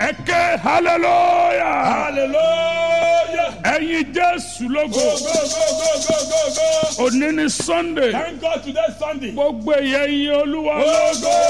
ẹ ké hallelujah Hallelujah. ẹ̀yin jésù lógo Go, go, go, go, go, go, go. òní ní sunday Thank God today Sunday. gbogbo èyẹ yin olúwa Go, lógo go.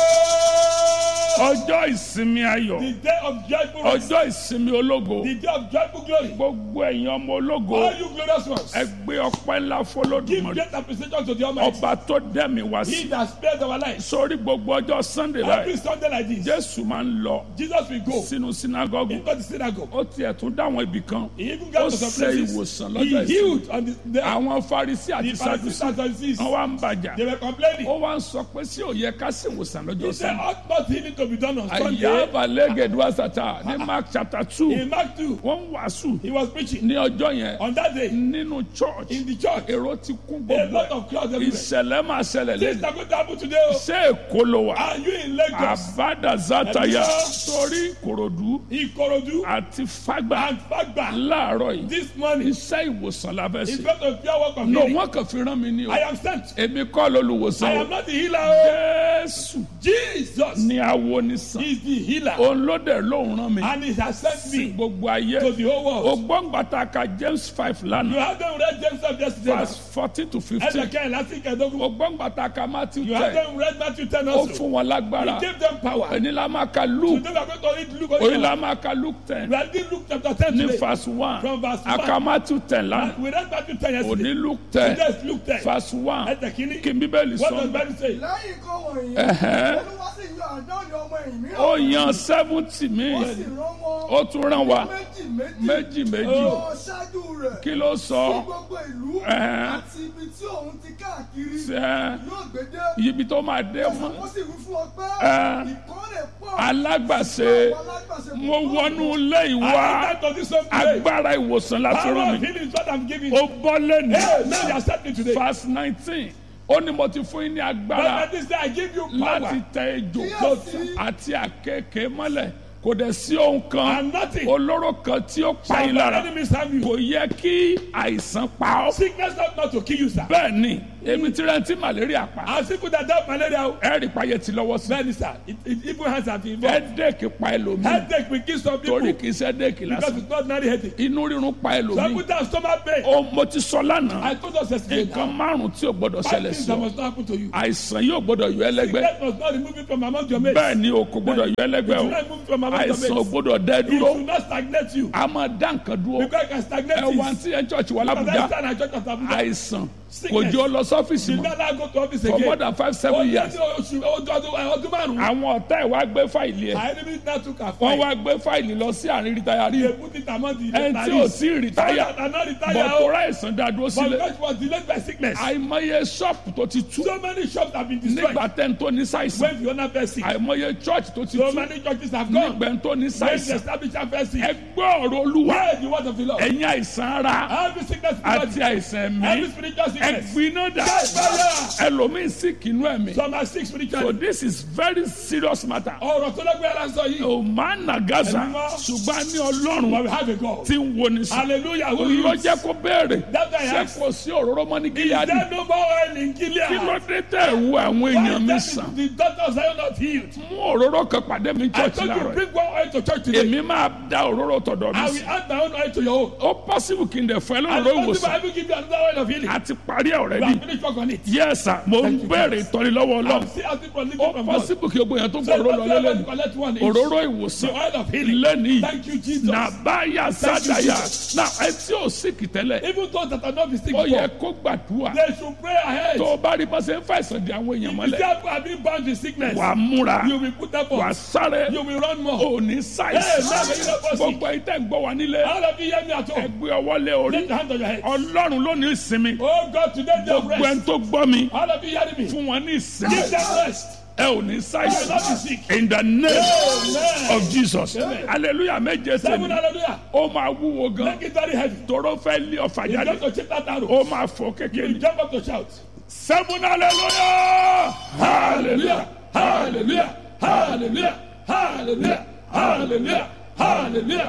ọjọ́ ìsinmi ayọ̀ The day of joyful rest. ọjọ́ ìsinmi ológo The day of joyful glory. gbogbo ẹ̀yin ọmọ ológo All you glorious ones. ẹ gbé ọpẹ́ ńlá Give fọlọ́dúnmọ́rí great appreciation to the Almighty. ọba tó dẹ́mi wá He sí that spared our lives. sórí gbogbo ọjọ́ sunday Every báyìí Sunday like this, jésù máa ń lọ Jesus will go sínú sinagogu into the synagogue. ó tiẹ̀ tún dáwọn ibì kan He even ó got to some ṣe places. ìwòsàn He lọ́jọ́ ìsinmi healed on the day. àwọn farisi àti The Pharisees sadusi and Sadducees, wọn wá ń bàjá they were complaining. ó wá ń sọ pé sí òye ká sì wòsàn He lọ́jọ́ said, sunday ought not healing to be done on Sunday. àyàbá lẹ́gẹ̀dúwà sátá ní mark chapter two In Mark 2, wọ́n ń wàásù he was preaching. ní ọjọ́ yẹn On that day, nínú church in the church, èrò ti kún a gbogbo lot ẹ̀ of crowds everywhere. ìṣẹ̀lẹ̀ máa ṣẹlẹ̀ Things lẹ́nu are going to happen today. oh. ṣé èkó ló wà Are you in Lagos? àbádàzátàyà Ẹ̀mí. sórí ìkòròdú Ikorodu àti fágbà and Fagba. láàárọ̀ yìí This morning, iṣẹ́ ìwòsàn la fẹ́ in ṣe front of pure work of no healing, wọ́n kàn fi rán mi ní o I am sent. èmi kọ́ I lolùwòsàn o am not the healer. oh. jésù Jesus ni awo ni sàn is the healer. òun ló dẹ̀ lóun rán mi And he has sent sí me gbogbo ayé to the whole world. ògbóǹgbàtà ka james five You lánàá have them read James of yesterday. verse fourteen to fifteen Ẹ̀dẹ̀kẹ́ lásìkò ẹ̀dógún. ògbóǹgbàtà ka matthew You have ten them read Matthew 10 ó also. fún wọn lágbára He gave them power. ẹni la máa ka luke Today we are going to read Luke. oyin also. la máa ka luke ten We are reading Luke chapter 10 ní today. verse one From verse one. aka matthew ten lánàá We read Matthew 10 yesterday. òní luke ten Today is Luke 10. verse one Ẹ̀dẹ̀kíní. kí n bíbélì What does sọ Bible say? lẹ́yìn kan wọ̀nyí Ẹ̀hẹ́. olúwa sì yan àádọ́rin ọmọ ẹ̀yìn mìíràn ó yan seventy ó míì sì rán wọn ó tún rán wa méjì méjì méjì méjì lọ ṣáájú rẹ̀ kí ló sí sọ gbogbo ìlú Ẹ̀hẹ́. àti ibi tí òun ti káàkiri ṣe yóò gbé dé ibi tó máa dé mọ́ ó sì wí fún ọ pé Ẹ̀hẹ́. ìkórè pọ̀ alágbàṣe àwọn alágbàṣe mo púpọ̀. wọnú ilé I ìwà enter to this home today. agbára ìwòsàn láti Power rán of mi healing is what I'm giving. ó bọ́ lẹ́nu Hey, now you accept me today. verse nineteen ó ní mo ti fún yín ní agbára But this day I give you láti power. tẹ ejò Kíyèsí. àti àkekèé mọ́lẹ̀ kò dẹ̀ sí ohun kan And nothing olóró kan tí ó pa shall yín by lára enemies harm you. kò yẹ kí àìsàn pa ọ́ Sickness not not to kill you, sir. bẹ́ẹ̀ ni èmi ti rántí malaria pa And people that have malaria, ẹ̀rì payẹ ti lọ́wọ́ sí very sir. It, it, even hands have been involved. headache pa ẹlòmíì Headache will kill some people torí because kì í ṣe headache lásán it's not ordinary headache. inú rírun pa Some ẹlòmíì people have stomach pain. ó mo ti sọ lánàá I told us yesterday. nǹkan now, márùn tí ò gbọdọ̀ Five ṣẹlẹ̀ things sí that ọ must not happen to you. àìsàn yóò gbọdọ̀ yọ ẹlẹ́gbẹ́ Sickness must not remove you from among your mates. bẹ́ẹ̀ ni o kò gbọdọ̀ yọ ẹlẹ́gbẹ́ It o should not remove you from among your àìsàn ò mates. gbọdọ̀ dẹ́ It dúró should not stagnate you. a máa dá nǹkan dúró Because it can stagnate ẹ wá you. tí ẹ church wà Because I lábùjá stand at church of Abuja. àìsàn kò Sickness. jẹ́ ọ lọ sọ́fíìsì You mọ́ never go to office for more again. than five seven years Ọdún ọdún ọdún ọdún márùn-ún. àwọn ọ̀tá ẹ̀ wá gbé fáìlì ẹ̀ Our enemies now took our wọ́n fight. wá gbé fáìlì lọ sí àárín rìtáyàrí They put it among the ẹni tí ò retirees. sí Some rìtáyà that are not retired. oh, bọ̀tọ̀rọ̀ àìsàn dá dúró But sílẹ̀ because it was delayed by sickness. àìmọye ṣọ́ọ̀pù tó ti tú So many shops have been destroyed. nígbà tẹ́ ń tó ní ṣàìsàn When Fiona fell sick. àìmọye church tó ti So tú many churches have gone. nígbà tó ní When the ṣàìsàn establishment fell sick. ẹ gbọ́ ọ̀rọ̀ olúwa Where the word of the Lord? ẹ̀yin àìsàn ara Every sickness àti àìsàn ẹ̀mí Every spiritual ẹ sickness. gbiná dà Fire. ẹlòmíín sì kìnnú ẹ̀mí Some are sick so spiritually. this is very serious matter Ọ̀rọ̀ tó lọ́gbẹ́ ara sọ yìí. o máa nà gaza Ẹ̀mí mọ́. ṣùgbọ́n a ní ọlọ́run But we have a God. tí ń wo ni sàn Hallelujah. Who ló is? jẹ́ kó béèrè That guy ṣé asked. kò sí òróró mọ́ ní Is gíláàdì there no more oil in Gilead? kí ló dé tẹ̀ ẹ̀ wo àwọn Why èèyàn mi then sàn is the doctors are not healed? mú òróró kan pàdé mi I church told you láàárọ̀ bring one oil to church today. èmi máa da òróró tọ̀dọ̀ mi I sí will add my own oil to your own. ó possible kí n dẹ̀ fún ẹ And lóróró possible I ìwòsàn will give you another oil of healing. a ti parí ẹ̀ We already have finished work on it. yes sir mo ń béèrè ìtọ́ni lọ́wọ́ ọlọ́run I'm still asking for living ó from God. possible kí gbogbo èèyàn tó So gbọ́ òróró don't lọ ever lẹ́nu collect one each. òróró The ìwòsàn oil of healing. lẹ́nìí Thank you, Jesus. nàbáyà Thank you, sádàyà Jesus. náà ẹ tí ò síkì tẹ́lẹ̀ Even those that are not the sick ó yẹ before, kó gbàdúrà they should pray ahead. tó o bá rí bá ṣe ń fàìsàn di àwọn èèyàn If mọ́lẹ̀ you have been bound with sickness, wà á múra you will put up wà á sáré You will run more. ò ní Hey, ṣàìsàn now you know what's gbogbo ẹ̀yin tẹ́ ń gbọ́ wa nílé All of you hear me at ẹ home. gbé ọwọ́ lé orí Lift your hand on your head. ọlọ́run ló ní ìsinmi Oh God, today they gbogbo ẹni rest. tó gbọ́ mi All of you hearing me? fún wọn ní ìsinmi Give them rest. ẹ ò ní You will ṣàìsàn not be sick. in the name Amen. of Jesus Amen. hallelujah méje Seven tèmi hallelujah. ó máa wúwo gan Make it very heavy. tóró fẹ́ lé ọ̀fà You jáde just to chip that arrow. ó máa fò kékeré You jump up to shout. seven hallelujah hallelujah Hallelujah. Hallelujah. Hallelujah. Hallelujah. Hallelujah.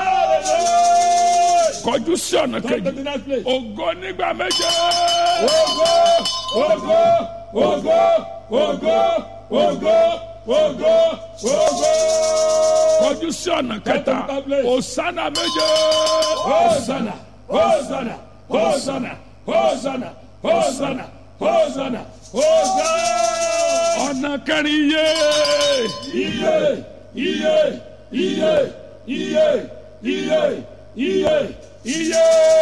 Hallelujah. kọjú sí ọ̀nà Come to kejì the next place. ògo nígbà méje Ogo, ogo, ogo, ogo, ogo, ogo, ogo. kọjú kọjú sí ọ̀nà kẹta Go to the place. òsánà méje Hosanna, Hosanna, Hosanna, Hosanna, Hosanna, Hosanna, Hosanna. ọ̀nà kẹrin yé Iye, iye, iye, iye, iye, iye, iye.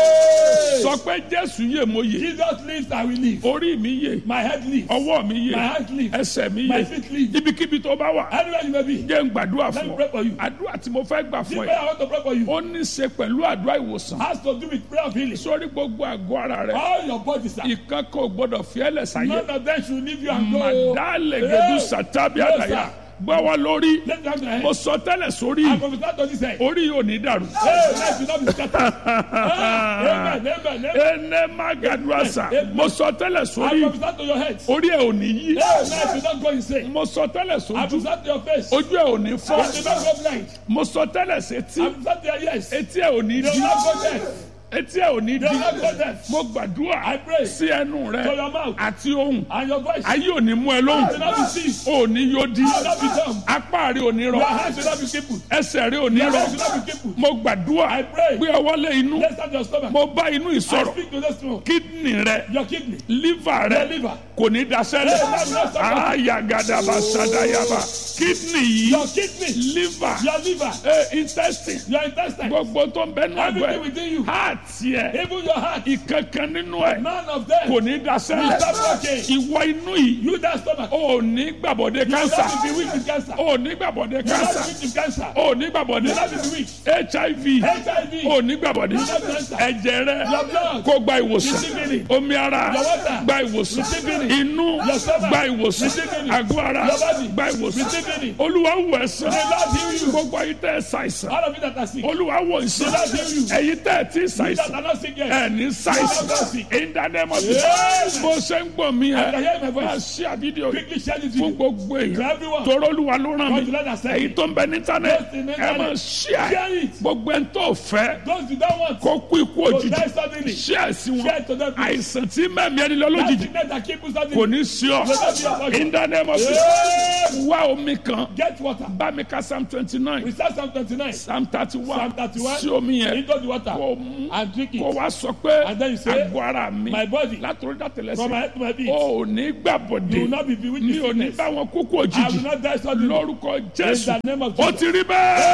sọ pé jésù yè mo yè Jesus lives, I will live. orí mi yè My head lives. ọwọ́ mi yè My hand lives. ẹsẹ̀ mi My yè feet live. ibikíbi tó bá wà Anywhere you may be. jẹ́ ń gbàdúrà Let me fún pray ọ for you. àdúrà tí mo fẹ́ gbà The fún prayer ẹ I want to pray for you ó ní í ṣe pẹ̀lú àdúrà ìwòsàn has to do with prayer of healing. sórí gbogbo àgọ́ ara rẹ All your bodies are. ìkan kò gbọdọ̀ fi ẹlẹ̀ sáyé None of them should leave you and go. màdálẹ̀ gẹ̀dú sàtàbí Yes, àdàyà sir. gbọ́wọ́ lórí Let me have your mo hand. sọ tẹ́lẹ̀ sórí I prophesy to this head. orí yóò ní dàrú. Hey, life will not be scattered. Ah, Amen, amen, amen. ene magaduasa mo sọ tẹ́lẹ̀ I sórí prophesy to your head. orí ẹ ò ní yí Hey, life will not go insane. mo sọ tẹ́lẹ̀ I sójú prophesy to your face. ojú ẹ ò ní It will fọ́ not go blind. mo sọ tẹ́lẹ̀ sétí I prophesy to your ears. They etí ẹ ò ní will di not go deaf. etí ẹ ò ní They di will not go deaf. mo gbàdúrà I pray sí ẹnu rẹ to your mouth àti ohùn and your voice. ayé ò ní mú ẹ You will lóhùn not be seized. ò ní yóò di You will not be dumb. apá rẹ ò ní Your rọ hands will not be crippled. ẹsẹ̀ rẹ ò ní Your rọ legs will not be crippled. mo gbàdúrà I pray. gbé ọwọ́ lé inú Let's start your stomach. mo bá inú I ìsọ̀rọ̀ speak to this one. kídìní rẹ Your kidney. liver rẹ Your liver. kò ní daṣẹ́lẹ̀ Hey, that's not ayagadaba sadayaba kídìní yìí Your kidney. liver Your liver. eh, intestine Your intestine. gbogbo tó ń bẹ nínú Everything ẹgbẹ́ within you. heart yẹ Even your heart. ìkankan nínú ẹ None of them. kò ní will daṣẹ́lẹ̀ stop working. ìwọ inú yìí You that stomach. ò ní gbàbọ̀dé You will cancer not be weak with cancer. ò ní gbàbọ̀dé You will not cancer be weak with cancer. ò ní gbàbọ̀dé You will not be weak. hiv HIV. ò ní gbàbọ̀dé You will not be cancer. ẹ̀jẹ̀ rẹ Your blood. kó gba ìwòsàn Receive healing. omi ara Your water. gba ìwòsàn Receive healing. inú Your stomach. gba ìwòsàn Receive healing. àgọ́ ara Your body. gba ìwòsàn Receive healing. olúwa wò ẹ̀sán The Lord heal you. gbogbo ayé tẹ́ ẹ ṣàìsàn All of you that are sick. olúwa wò ìsàn The Lord heal you. ẹ̀yin tẹ́ ẹ ti You that ṣàìsàn are not sick yet. ẹ̀ ní ṣàìsàn ìdánimọ̀ ti Yes. bó ṣe ń gbọ́ mi I can ẹ̀ hear my máa voice. ṣí àbídíò Quickly share this fún video. gbogbo To èèyàn everyone. tọrọ olúwa ló ràn God mí will let us say. èyí tó ń bẹ ní Those in íńtánẹ́ẹ̀tì the ẹ máa internet. ṣí Share à it. gbogbo ẹni tó fẹ́ Those you don't want. kó kú ikú To òjijì die suddenly. ṣí àìsí Share wọn it to them. àìsàn tí mẹ́mí ẹni lọ That lójijì sickness that keep you kò suddenly. ní sí ọ in the name of Jesus Yes. wá omi kan Get water. bá mi ka psalm twenty nine We start Psalm 29. psalm thirty one Psalm 31. sí omi yẹn Into the water. kó mú And drink kó it. wá sọ pé And then you say, àgọ́ ara mi My body. látòrí From my dàtẹ̀lẹ́sẹ̀ head to my feet. o ò ní You gbàbọ̀dé will not be bewitched mi with ò ní sickness. bá wọn kúkú I will òjijì not die suddenly. lórúkọ In jésù the name of ó Jesus. ti rí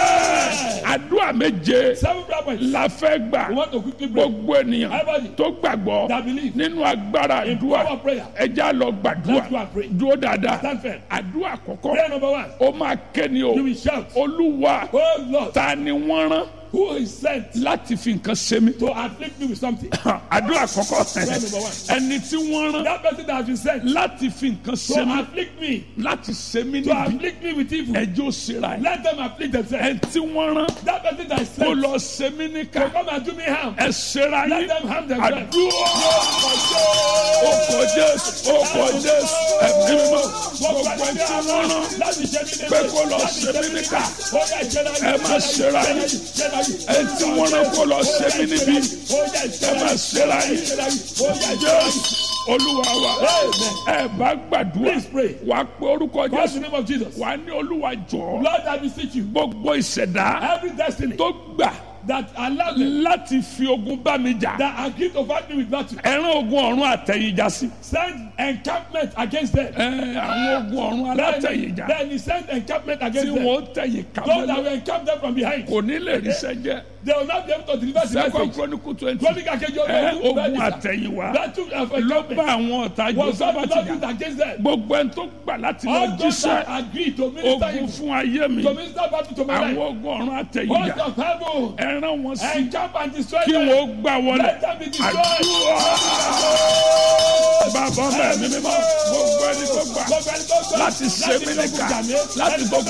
bẹ́ẹ̀ àdúrà méje Seven prayer points. la fẹ́ gbà We want to quickly pray. gbogbo ènìyàn Everybody tó gbàgbọ́ that believe nínú agbára in àdúrà power of prayer. ẹja lọ gbàdúrà Let's go and pray. dúró dáadáa Stand firm. àdúrà àkọ́kọ́ Prayer number one. ó máa kéni o You will shout. olúwa Oh Lord, ta ni wọ́n rán who is sent láti fi nǹkan ṣe mí to afflict me with something? àdúrà àkọ́kọ́ Prayer number one. ẹni tí wọ́n rán That person that has been sent láti fi nǹkan ṣe to mí afflict me, láti ṣe mí to níbi afflict me with evil. ẹjọ́ òṣèrà ẹ̀ Let them afflict themselves. ẹni tí wọ́n rán That person that is kó sent lọ ṣe mí níkà to come and do me harm. ẹ ṣera Let yín them harm themselves. àdúrà ọkọ̀ jésù ọkọ̀ jésù ẹ̀mí mímọ́ gbogbo ẹni tí wọ́n rán pé kó lọ ṣe mí níkà ẹ má ṣera yín ẹni tí wọ́n rán kó lọ ṣe mí níbi ẹ má ṣera yín jésù olúwa wa ẹ bá gbàdúrà Please pray. wà á pé orúkọ Call the jésù name of Jesus. wà á ní olúwa jọ Lord, I beseech you. gbogbo ìṣẹ̀dá Every destiny tó gbà that allow them láti fi ogun bá mi jà that agree to fight me with battle, ẹran ogun ọ̀run àtẹ̀yìnjà sí send encampment against them. ẹ àwọn ogun ọ̀run Then, alátẹ̀yìnjà then he sent encampment tí against them. wọ́n tẹ̀yìn Those that kámẹ́lẹ́ will encamp them from behind. kò ní lè ríṣẹ́ jẹ́ They will not be able to deliver the second message. chronicle twenty Chronic akeji ẹ ọdún ogun àtẹ̀yìnwá Battle of ló bá encampment àwọn ọ̀tá was not joseph used jà against them. gbogbo ẹni tó gbà láti lọ All those jíṣẹ́ that agree to minister ogun evil, fún ayé mi to minister battle to my àwọn life. ogun ọ̀run Host àtẹ̀yìnjà of heaven, ẹran wọn sí encamp and destroy kí them. wọ́n gbà wọlé Let them be destroyed. àdúrà bàbá mẹ́rin mímọ́ gbogbo ẹni tó gbà Gbogbo ẹni tó gbà láti ṣe mí fi ogun nìkan jà mí, láti ẹni tó gbogbo